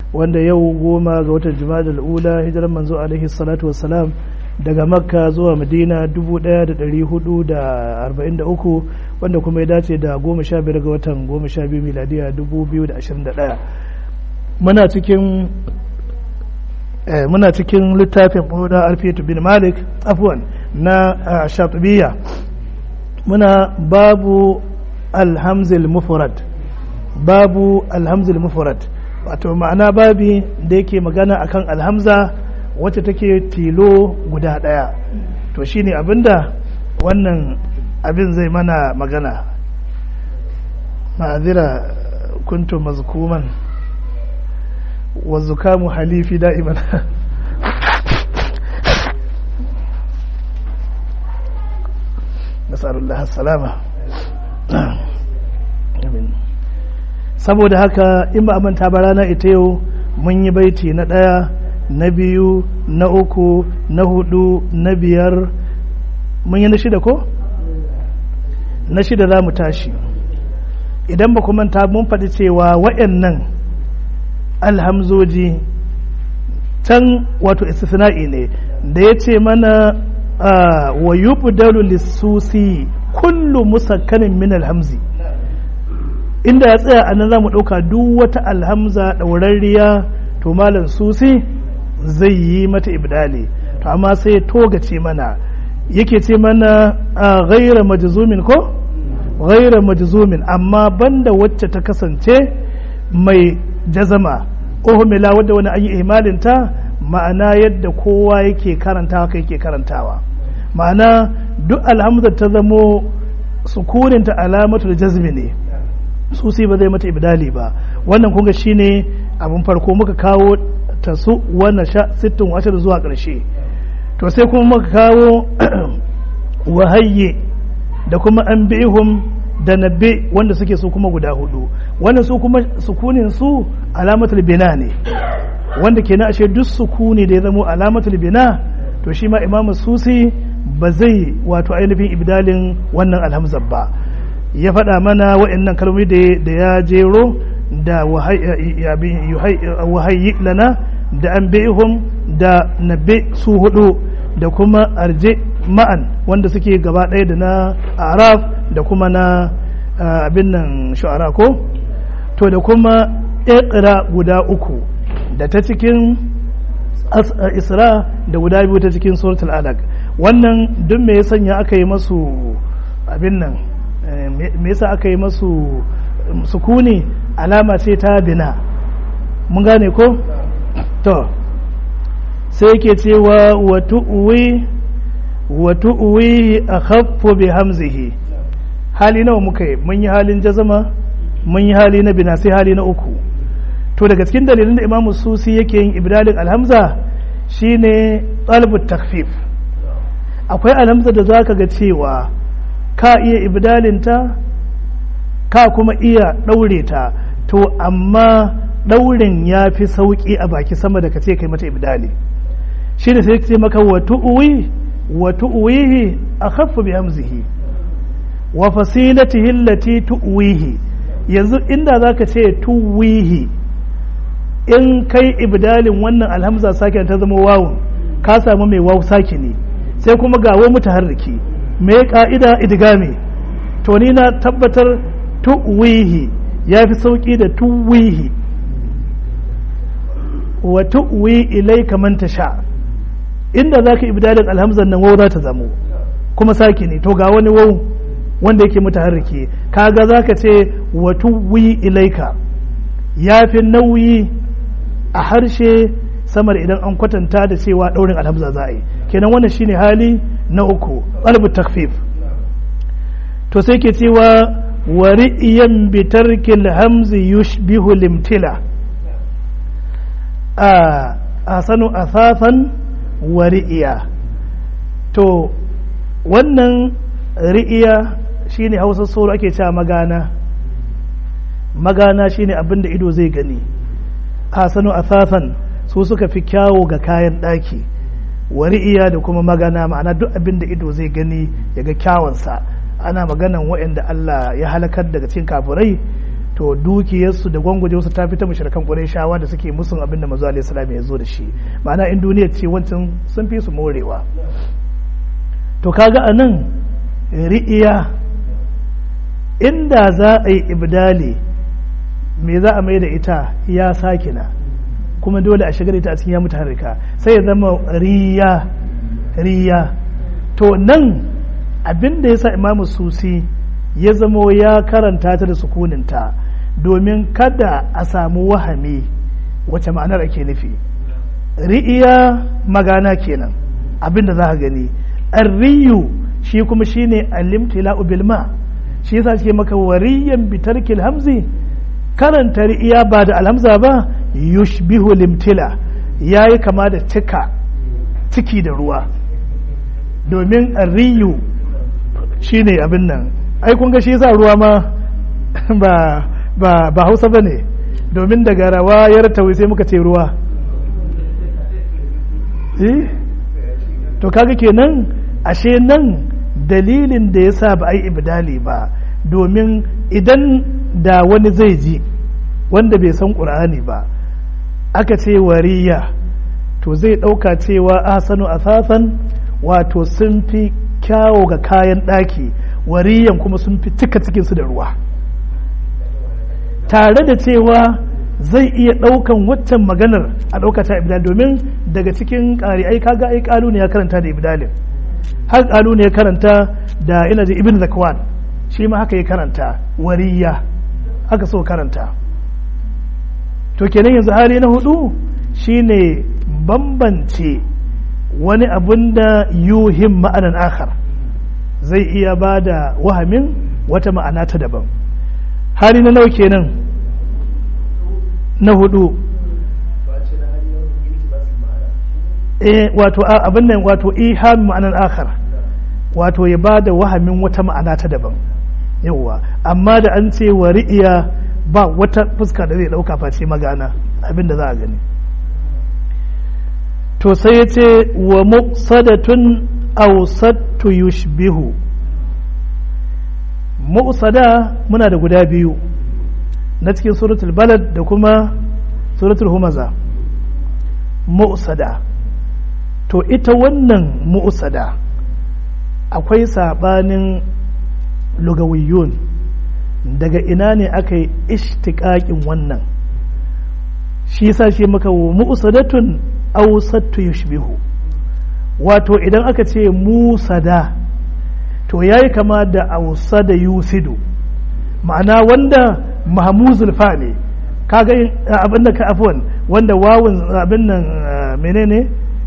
wanda yau goma ga watan jima'a ula hijirar manzo alaihi salatu wassalam daga makka zuwa madina 1443 wanda kuma ya dace da goma sha biyar ga watan goma sha biyu miladiya 2021 muna cikin muna cikin littafin ɓoda alfiyatu bin malik afwan na shatubiya muna babu alhamzil mufrad babu alhamzil mufrad wato ma'ana babi da yake magana akan alhamza wacce take tilo guda ɗaya to shine abinda wannan abin zai mana magana ma'azira kuntu mazkuman wa zukamu halifi da'iman nasarar salama saboda haka in ba a manta ba rana ita yau mun yi baiti na ɗaya na biyu na uku na hudu na biyar mun yi na shida ko? na shida za mu tashi idan ba manta mun faɗi cewa waɗannan alhamzoji can wato istisna'i ne da ya ce mana wa yubdalu lissusi kullu musakkanin min alhamzi inda ya tsaya a nan za mu ɗauka duk wata alhamza ɗaurarriya to malam susi zai yi mata ibdali to amma sai ya togace mana yake ce mana a ghaira majzumin ko ghaira majzumin amma banda wacce ta kasance mai jazama uhmila wadda wani an yi ihmalinta ma'ana yadda kowa yake karantawa kai yake karantawa ma'ana duk alhamza ta zamo sukuninta alamatul jazmi ne su sai ba zai mata ibdali ba wannan kunga shine abin farko muka kawo ta su wannan sha sittin ashir zuwa ƙarshe to sai kuma muka kawo wahayye da kuma an bihum da nabbe wanda suke su kuma guda hudu wannan su kuma sukunin su alamatul bina ne wanda kenan ashe duk sukuni da ya zamo alamatul bina to shi ma imamu susi ba zai wato ainihin ibdalin wannan alhamzar ba ya faɗa mana waɗannan kalmomi da ya jero da wahayi lana da an bihum da nabe su hudu da kuma arje ma'an wanda suke gaba ɗaya da na araf da kuma na abin nan shu'ara ko to da kuma ƙira guda uku da ta cikin isra da guda biyu ta cikin suratul alaq wannan duk me ya sanya aka yi masu abin nan me yasa aka yi masu sukuni alama ce ta bina mun gane ko to sai yake cewa wa tu'wi wa tu'wi akhaffu bi hamzihi hali nawa muka yi mun yi halin jazama mun yi hali na bina sai hali na uku to daga cikin dalilin da imamu susi yake yin ibdalin alhamza shine talibut takfif akwai alhamza da zaka ga cewa ka iya ibdalinta ka kuma iya ɗaure ta to amma ɗaurin ya fi sauƙi a baki sama da ka ce kai mata ibdali shi ne sai ce maka wa tu'uwi wa tu'uwihi a khaffu bi hamzihi wa fasilatihi allati tu'wihi yanzu inda zaka ce tu'wihi in kai ibdalin wannan alhamza sakin ta zama wawun ka samu mai wawu sakini sai kuma ga wa mutaharriki me ka'ida idgami to ni na tabbatar tu'wihi ya fi sauki da tuwihi wa tu'wi ilayka man tasha inda zaka ibdalin alhamzan nan waw za ta zamo kuma saki ne to ga wani waw wanda yake mutaharriki kaga zaka ce wa tu'wi ilayka ya fi nauyi a harshe samar idan an kwatanta da cewa daurin alhamza za a yi kenan wannan shine hali na uku qalbu takfif to sai ke cewa wari'iyan bitarkil hamzi yushbihu limtila a sanu asafan wari'iya to wannan ri'iya shine hausa soro ake cewa magana magana shine abin da ido zai gani a sanu asafan su suka fi kyawo ga kayan ɗaki wari'iya da kuma magana ma'ana duk abin da ido zai gani ya ga kyawunsa ana maganan waɗanda Allah ya halakar daga cikin kafirai to dukiyarsu da gwangwajewarsu ta fita mushrikan shawa da suke musun abin da manzo alaihi salam ya zo da shi ma'ana in duniya ce wancan sun fi su morewa to kaga anan ri'iya inda za a yi ibdali me za a mai da ita ya sakina kuma dole a shigar ita a cikin ya mutaharrika sai ya zama riya riya to nan abin da ya sa imamu susi ya zamo ya karanta ta da sukuninta domin kada a samu wahami wace ma'anar ake nufi ri'iya magana kenan abin da za ka gani arriyu shi kuma shine alimtila'u bilma shi yasa ce maka wariyan bitarkil hamzi karanta ri'iya ba da alhamza ba yushbihu limtila yayi kama da cika ciki da ruwa domin arriyu shine abin nan ai kun ga shi yasa ruwa ma ba ba ba Hausa bane domin daga rawa ya tawi sai muka ce ruwa eh to kaga kenan ashe nan dalilin da yasa ba ai ibdali ba domin idan da wani zai ji wanda bai san qur'ani ba aka ce wariya to zai ɗauka cewa asanu asasan wato sun fi kyawo ga kayan ɗaki wariyan kuma sun fi cika cikinsu da ruwa tare da cewa zai iya ɗaukan waccan maganar a ɗauka ta ibdal domin daga cikin ƙari ai kaga ai ƙalu ne ya karanta da ibdalin har ƙalu ne ya karanta da ina ji ibn zakwan shi ma haka ya karanta wariya haka so karanta to kenan yanzu hali na hudu shine bambance wani abun da yuhim ma'anan akhar zai iya ba da wahamin wata ma'ana ta daban hali na nawa kenan na hudu eh wato abin nan wato iham ma'anan akhar wato ya ba da wahamin wata ma'ana ta daban yawwa amma da an ce wa ri'iya ba wata fuska da zai dauka face magana abin da za a gani to sai ya ce wa muqsadatun awsattu yushbihu mu'sada muna da guda biyu na cikin suratul balad da kuma suratul humaza mu'sada to ita wannan mu'sada akwai sabanin lugawiyun daga ina ne aka yi ishtiƙaƙin wannan shi yasa shi maka wa mu'sadatun awsattu yushbihu wato idan aka ce musada to yayi kama da awsada yusidu ma'ana wanda mahmuzul fa ne kaga abin da ka afwan wanda wawun abin nan menene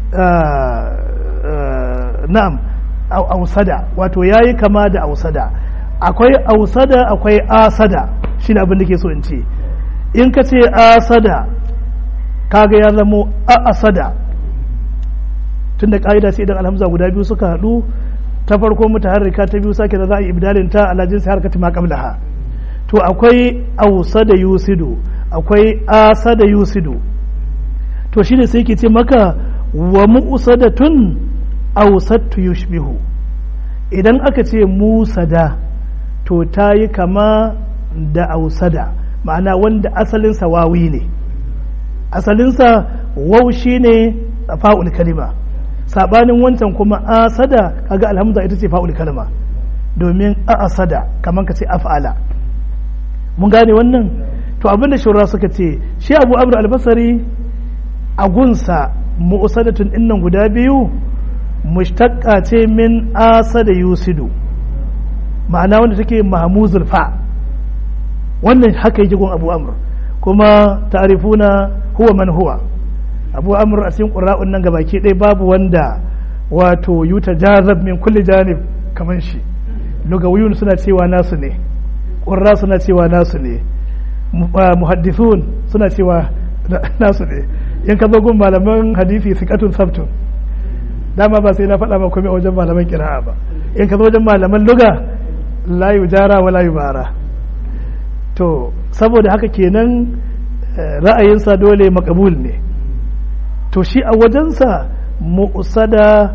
na'am ausada wato yayi kama da ausada akwai ausada akwai asada shine abin da ke so in ce in ka ce asada kaga ya zamo a asada tunda ka'ida sai idan alhamza guda biyu suka haɗu ta farko mutaharrika ta biyu sake da za a yi ibdalin ta ala jinsi harkati ma qablaha to akwai ausada yusidu akwai asada yusidu to shine sai ke ce maka wa mu'sadatun ausattu yushbihu idan aka ce musada to ta yi kama da ausada ma'ana wanda asalinsa wawi ne asalinsa wau shi ne fa'ul kalima saɓanin wancan kuma asada kaga alhamza ita ce fa'ul kalima domin a asada kamar ka ce af'ala mun gane wannan to abinda shura suka ce shi abu abu albasari a gunsa mu'usadatun innan guda biyu mushtaqqa ce min asada yusidu ma'ana wanda take mahmuzul fa wannan haka yake gun abu amr kuma ta'rifuna huwa man huwa abu amr a cikin qurra'un nan gabaki ɗaya babu wanda wato yuta jazab min kulli janib kaman shi lugawiyun suna cewa nasu ne qurra suna cewa nasu ne muhaddithun suna cewa nasu ne in ka zo gun malaman hadisi sikatun sabtun dama ba sai na faɗa ba komai a wajen malaman kira'a ba in ka zo wajen malaman luga la jara wa la bara to saboda haka kenan ra'ayinsa dole makabul ne to shi a wajensa mu'sada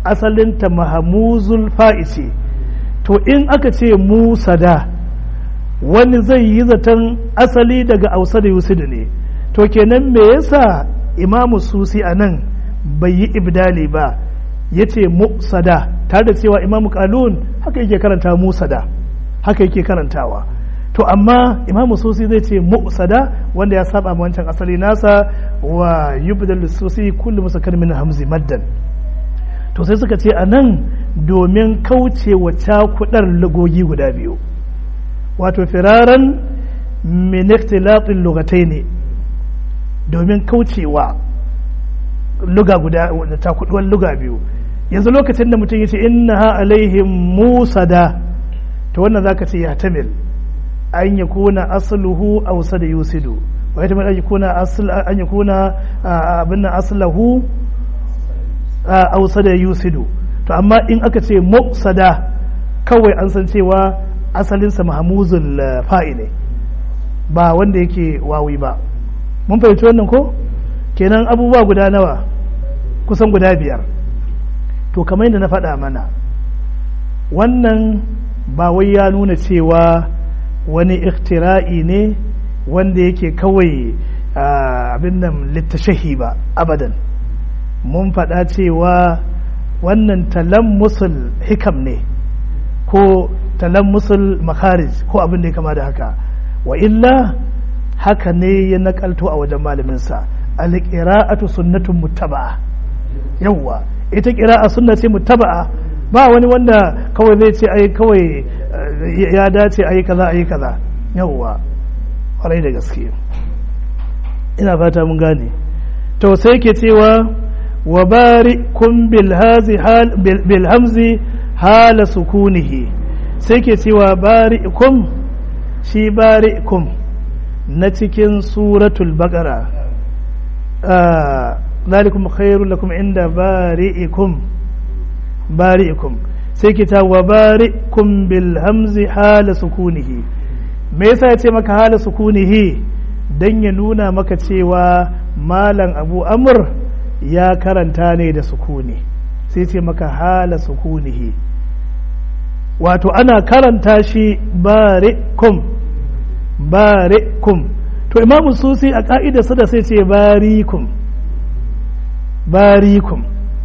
asalinta mahamuzul fa'isi to in aka ce musada wani zai yi zaton asali daga ausa da yusudu ne to kenan me yasa imamu susi a nan bai yi ibdali ba ya ce musada tare da cewa imamu kalun haka yake karanta musada haka yake karantawa to amma imamu susi zai ce musada wanda ya saba ma wancan asali nasa wa yubdal susi kullu musakar min hamzi maddan to sai suka ce a nan domin kauce wa cakudar lugogi guda biyu wato firaran min ikhtilatin lugatai ne domin kaucewa luga guda da cakuduwar luga biyu yanzu lokacin da mutum ya ce inna alaihim musada to wannan zaka ce ya tamil an ya kuna asluhu ausa da yusidu wa ya an ya kuna asl an ya kuna abin nan aslahu ausa da yusidu to amma in aka ce muqsada kawai an san cewa asalinsa mahamuzul fa'i ne ba wanda yake wawi ba mun fahimci wannan ko kenan abubuwa guda nawa kusan guda biyar to kamar yadda na faɗa mana wannan ba wai ya nuna cewa wani ikhtira'i ne wanda yake kawai abin nan littashahi ba abadan mun faɗa cewa wannan talammusul hikam ne ko talammusul makarij ko abin da ya kama da haka wa illa haka ne ya nakalto a wajen malaminsa alƙira'atu sunnatun muttaba'a yawwa ita ƙira'a sunna ce muttaba'a ba wani wanda kawai zai ce ai kawai ya dace ai kaza ai kaza yawwa kwarai da gaske ina fata mun gane to sai ke cewa wa barikum bil hamzi hala sukunihi sai ke cewa barikum shi barikum na cikin suratul baqara ذلكم خير لكم عند بارئكم بارئكم سيكتا وبارئكم بالهمز حال سكونه me yasa ya ce maka hala sukunihi don ya nuna maka cewa malam abu amur ya karanta ne da sukuni sai ce maka hala sukunihi wato ana karanta shi barikum barikum to imamu susi a ka'idarsa da sai ce barikum barikum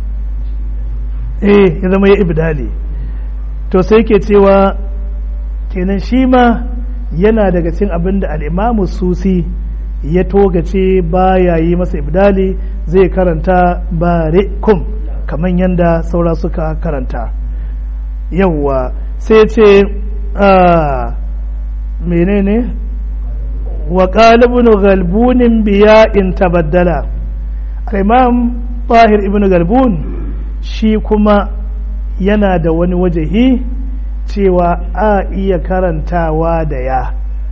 eh ya zama ya ibdali to sai ke cewa kenan shi ma yana daga cin abin da al'imamu susi ya togace baya yi masa ibdali zai karanta barikum kamar yadda saura suka karanta yawwa sai ce menene wa ƙalibin galbunin biya in tabaddala imam tahir ibn galbun shi kuma yana da wani wajahi cewa a iya karantawa da ya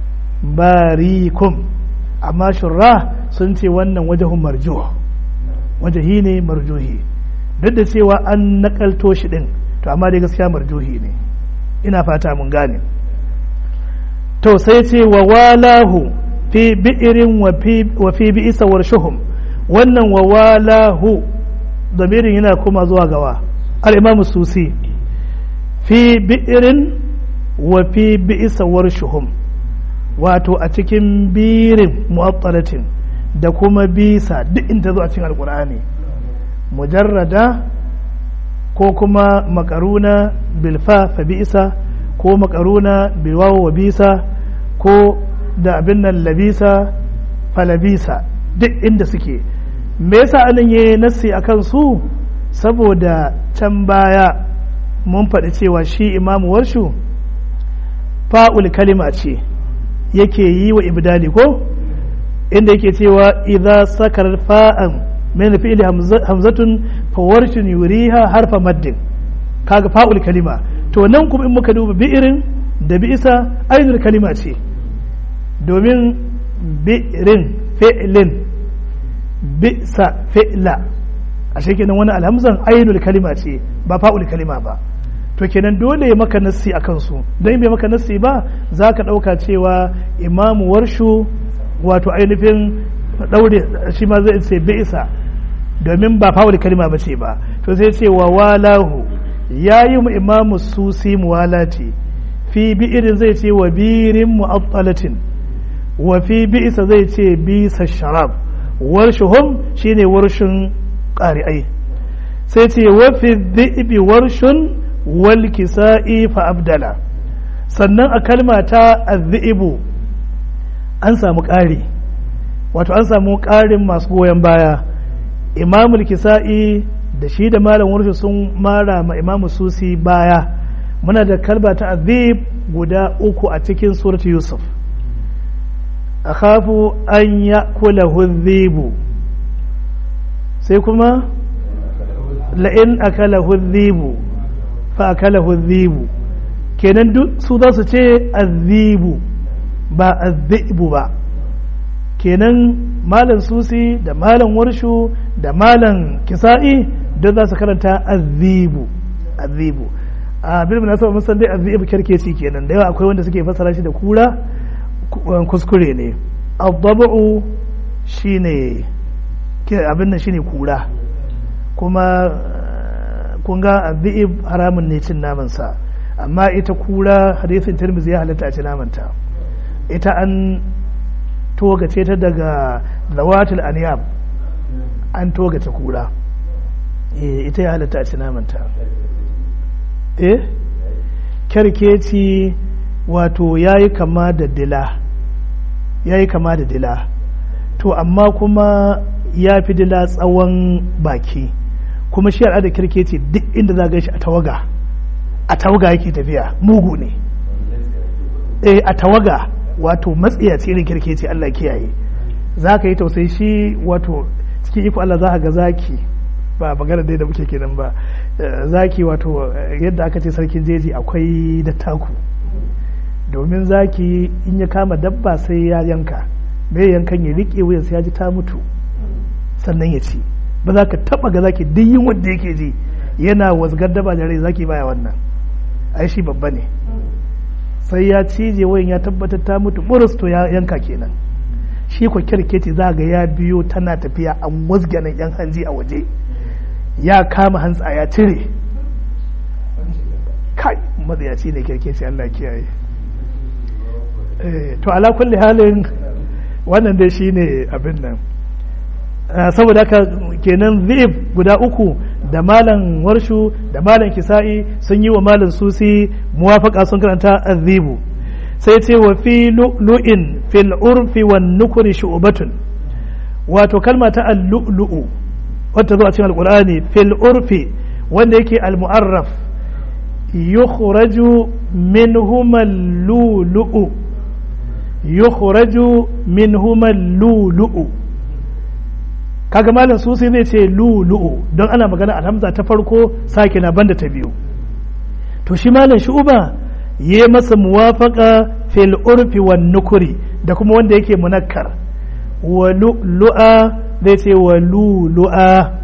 barikum amma shurra sun ce wannan wajahun marjuh wajahi ne marjuhi duk da cewa an nakalto shi din to amma dai gaskiya marjuhi ne ina fata mun gane to sai ce wa walahu fi bi'irin wa fi bi'isa warshuhum wannan wa walahu damirin yana kuma zuwa gawa al-imam susi fi bi'irin wa fi bi'isa warshuhum wato a cikin birin mu'attalatin da kuma bisa duk inda zo a cikin alkur'ani mujarrada ko kuma makaruna bilfa fa bi'isa ko makaruna bilwawa wa bisa ko da abin nan labisa falabisa duk inda suke me yasa anan yayi nassi akan su saboda can baya mun faɗi cewa shi imamu warshu fa'ul kalima ce yake yi wa ibdali ko inda yake cewa idza sakar fa'an min fi'li hamzatun fa warshun yuriha harfa maddin kaga fa'ul kalima to nan kuma in muka duba bi'irin da bi'isa ainul kalima ce domin bi'irin fi'lin bi'sa fi'la a kenan wani alhamzan ainul kalima ce ba fa'ul kalima ba to kenan dole ya maka nassi a kansu don bai maka nassi ba za ka ɗauka cewa imamu warshu wato ainihin ɗaure shi ma zai ce bi'isa domin ba fa'ul kalima ba ce ba to sai ce wa walahu ya yi mu imamu susi muwalati fi bi'irin zai ce wa birin mu'attalatin wa fi bi'isa zai ce bisa sharab warshuhum shine warshin ƙari'ai sai ce wa fi dhi'bi warshun wal kisa'i fa abdala sannan a kalma ta azzi'ibu an samu ƙari wato an samu ƙarin masu goyon baya imamul kisa'i da shi da malam warshi sun mara ma imamu susi baya muna da kalba ta azib guda uku a cikin surat yusuf akhafu an ya kula hudhibu sai kuma la'in akala hudhibu fa akala hudhibu kenan duk su za su ce azibu ba azibu ba kenan malam susi da malam warshu da malam kisa'i duk za su karanta azibu azibu a bil munasaba mun san dai azibu kerkeci kenan da yawa akwai wanda suke fassara shi da kura kuskure ne adabu shine abin nan shine kura kuma kun ga azib haramun ne cin naman sa amma ita kura hadisin tirmidhi ya halatta a ci namanta ita an togace ta daga zawatul aniyab an togace kura ita ya halatta a ci namanta eh kyarkeci wato ya yi kama da dila ya yi kama da dila to amma kuma ya fi dila tsawon baki kuma shi al'ada kyarkeci duk inda za shi a tawaga a tawaga yake tafiya mugu ne eh a tawaga wato matsiyaci irin kyarkeci Allah kiyaye za ka yi tausayi shi wato cikin iko Allah za ka ga zaki ba magana dai da muke kenan ba zaki wato yadda aka ce sarkin jeji akwai dattaku domin zaki in ya kama dabba sai ya yanka bai yankan ya riƙe wuyan sai ya ji ta mutu sannan ya ci ba za ka taba ga zaki duk yin wanda yake ji yana wasgar daba da rai zaki baya wannan ai shi babba ne sai ya cije wayan ya tabbatar ta mutu burus to ya yanka kenan shi ko kirketi za ga ya biyo tana tafiya an wasganan yan hanji a waje ya kama hantsa ya cire kai matsayaci ne kirkeci Allah kiyaye to ala kulli halin wannan dai shine abin nan saboda haka kenan zib guda uku da malam warshu da malam kisa'i sun yi wa malam susi muwafaka sun karanta azibu sai ce wa fi lu'in fil urfi wan nukuri shu'batun wato kalma ta al-lu'lu'u wata zo a cikin alqur'ani fil urfi wanda yake al-mu'arraf yukhraju minhuma al-lu'lu'u yukhraju minhuma al-lu'lu'u kaga malam susi zai ce lu'lu'u don ana magana alhamza ta farko sake na banda ta biyu to shi malam shu'uba yi masa muwafaka fil urfi wan nukuri da kuma wanda yake munakkar wa lu'a zai ce wa lu'a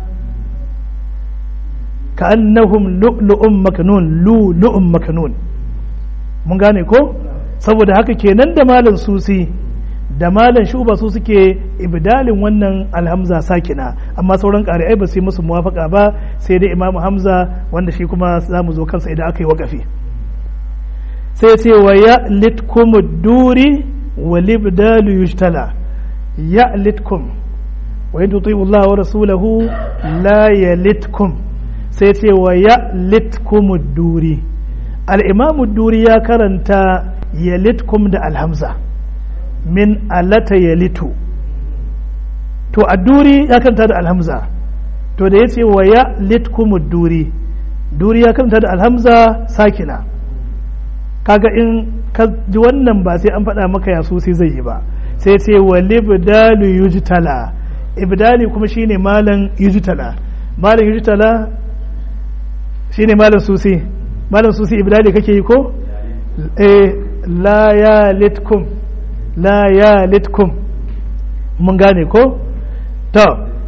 ka annahum lu'lu'un makanun lu'lu'un makanun mun gane ko saboda haka kenan da malam susi da malam shuba su suke ibdalin wannan alhamza sakina amma sauran ƙari'ai ba su yi musu muwafaka ba sai dai imamu hamza wanda shi kuma za mu zo kansa idan aka yi wakafi sai ce wa ya litkum duri wa libdalu yujtala ya litkum wa in tuti'u Allah wa rasulahu la yalitkum sai ce wa ya litkum duri al-imamu duri ya karanta ya litkum da alhamza min alata yalitu to a duri ya karanta da alhamza to da ya ce wa ya litkum duri duri ya karanta da alhamza sakina kaga in ka ji wannan ba sai an faɗa maka ya sai zai yi ba sai ce wa libdalu yujtala ibdali kuma shine malam yujtala malam yujtala shine malam susi malam susi ibdali kake yi ko eh la ya litkum la ya litkum mun gane ko to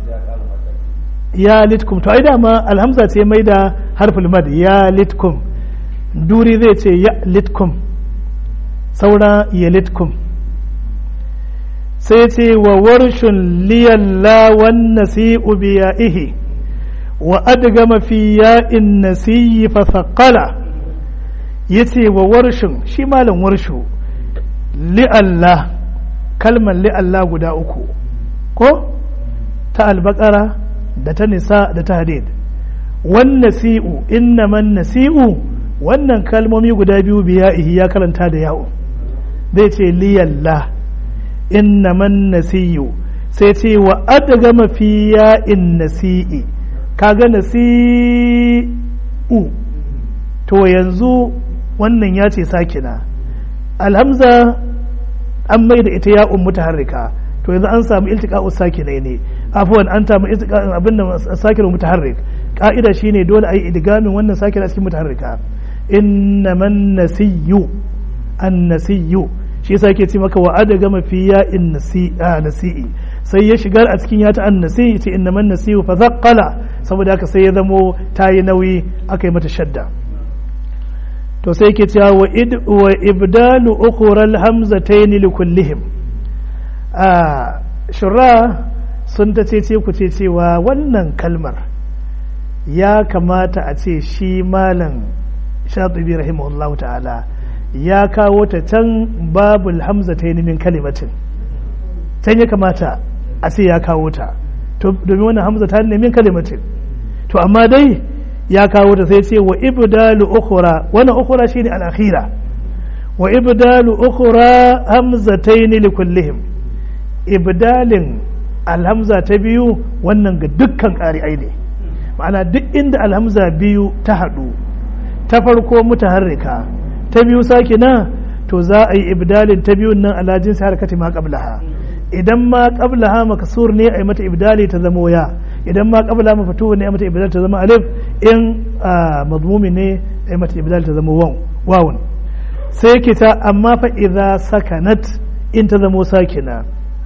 ya litkum to ai dama alhamza ce mai da harful mad ya litkum duri zai ce ya litkum saura ya litkum sai ce wa warshun liyalla wan nasi'u biya'ihi wa adgama fi ya'in nasiyi fa thaqala ya ce wa warshin shi malam warshu li'allah kalmar li'allah guda uku ko ta albakara da ta nisa da ta hadid wan nasi'u innaman nasi'u wannan kalmomi guda biyu biya ihi ya karanta da yawo zai ce liyallah innaman nasi'u sai ce wa adgama fi in nasi'i kaga nasi'u to yanzu wannan ya ce sakina alhamza an mai da ita ya'un mutaharrika to yanzu an samu iltiqa'u sakinai ne afwan an samu iltiqa'u abin da sakinu mutaharrik ka'ida shine dole ayi idgamin wannan sakina cikin mutaharrika innaman nasiyyu an nasiyyu shi yasa yake ce maka wa adgama fi ya'in nasi'i sai ya shigar a cikin yata an nasi'i ce innaman nasiyu fa zaqqala saboda haka sai ya zamo tayi nauyi aka yi mata shadda to sai ke cewa wa ibdalu ukhral hamzatayn li kullihim a shura sun ta ce ku ce cewa wannan kalmar ya kamata a ce shi malam shatibi rahimahullahu ta'ala ya kawo ta can babul hamzatayn min kalimatin can ya kamata a ce ya kawo ta to domin wannan hamza ta ne min kalimatin to amma dai ya kawo ta sai ce wa ibdalu ukhra wannan ukhra shine al-akhira wa ibdalu ukhra hamzatayn li kullihim ibdalin alhamza ta biyu wannan ga dukkan ƙari'ai ne ma'ana duk inda alhamza biyu ta haɗu ta farko mutaharrika ta biyu sakina to za a yi ibdalin ta biyun nan ala jinsi harakati ma qablaha idan ma qablaha makasur ne a yi mata ibdali ta zama ya idan ma qabla maftuh ne a mata ibdal ta zama alif in madmumi ne a mata ibdal ta zama waw wawun sai ke ta amma fa idza sakanat in ta zama sakina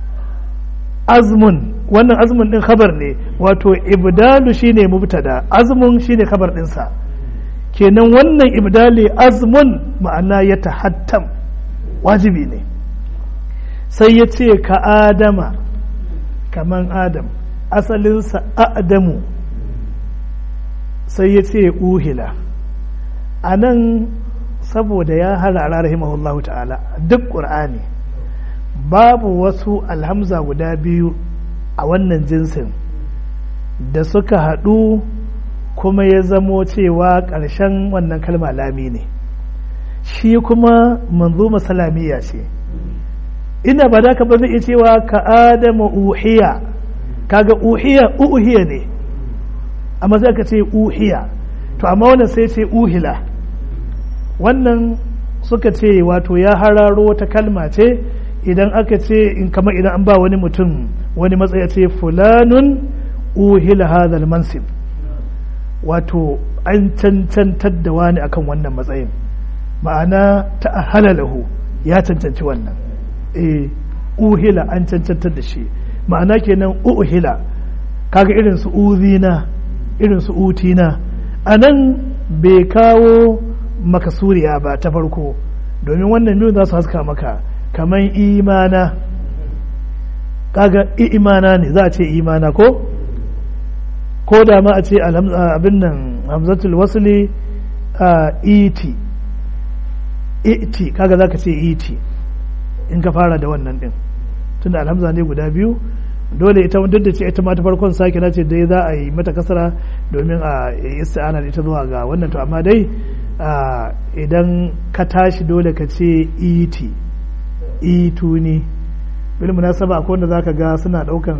azmun wannan azmun din khabar ne wato ibdalu shine mubtada azmun shine khabar dinsa kenan wannan ibdali azmun ma'ana ya tahattam wajibi ne sai ya ce ka adama kaman adam asalinsa adamu sai ya ce uhila a nan saboda ya harara rahimahullahu ta'ala duk ƙur'ani babu wasu alhamza guda biyu a wannan jinsin da suka haɗu kuma ya zamo cewa ƙarshen wannan kalma lami ne shi kuma manzo salamiya ce ina ba da ka ba zai iya cewa ka adama uhiya kaga uhiya uhiya ne amma sai ka ce uhiya to amma wannan sai ce uhila wannan suka ce wato ya hararo wata kalma ce idan aka ce in kama idan an ba wani mutum wani matsaya ce fulanun uhila hadal mansib wato an cancantar da wani akan wannan matsayin ma'ana ta halalahu ya cancanci wannan eh uhila an cancantar da shi ma'ana kenan uhila kaga irin su uzina irin su utina a nan bai kawo makasuriya ba ta farko domin wannan biyu za su haska maka kamar imana kaga imana ne za a ce imana ko ko da ma a ce abin nan hamzatul wasli iti iti kaga za ka ce iti in ka fara da wannan din tunda alhamza ne guda biyu dole ita duk da ce ita ma ta farkon sake na ce dai za a yi mata kasara domin a yi isti'ana da ita zuwa ga wannan to amma dai idan ka tashi dole ka ce iti itu ne bil munasaba akwai wanda zaka ga suna daukan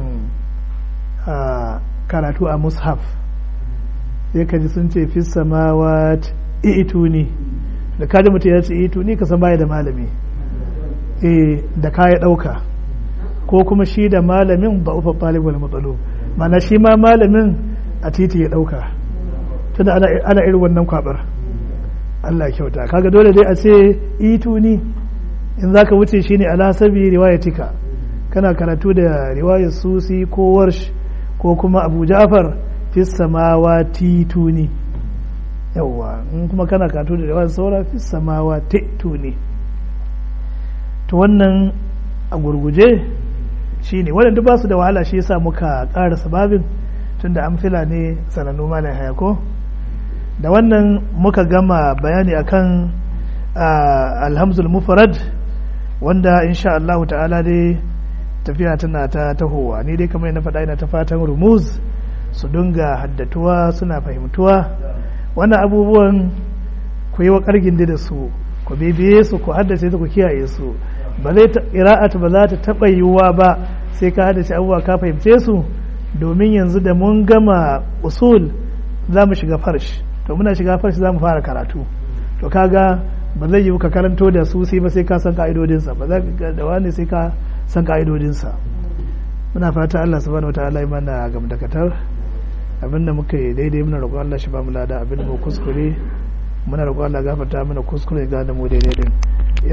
karatu a mushaf sai ka ji sun ce fi samawat itu ne da kaji mutum ya ce itu ne ka san baya da malami eh da ka ya dauka ko kuma shi da malamin ba ufa talib wal matsalo mana shi ma malamin a titi ya dauka tunda ana ana irin wannan kwabar Allah kyauta kaga dole dai a ce itu ne in zaka wuce shi ne ala sabi riwayatika kana karatu da riwayar susi ko warsh ko kuma abu ja'far fi samawati tuni yawwa in kuma kana karatu da riwayar saura fi samawati tuni to wannan a gurguje shi ne waɗanda ba su da wahala shi yasa muka ƙara sababin tunda amfila ne sanannu malam hayako da wannan muka gama bayani akan alhamzul mufrad wanda insha Allah ta'ala dai tafiya tana ta tahowa ni dai kamar na faɗa ina ta fatan rumuz su dinga haddatuwa suna fahimtuwa wannan abubuwan ku yi wa ƙargin da su ku bibiye su ku haddace su ku kiyaye su ba zai ƙira'at ba za ta taɓa yiwuwa ba sai ka haddace abubuwa ka fahimce su domin yanzu da mun gama usul za mu shiga farsh to muna shiga farsh za mu fara karatu to kaga ba zai yiwu ka karanto da su sai ba sai ka san ka'idodinsa ba za ka da wani sai ka san ka'idodinsa muna fata Allah subhanahu wataala ya mana gamdakatar abinda muka yi daidai muna roƙon Allah shi ba mu lada abinda mu kuskure muna roƙon Allah gafarta mana kuskure ga da mu daidai din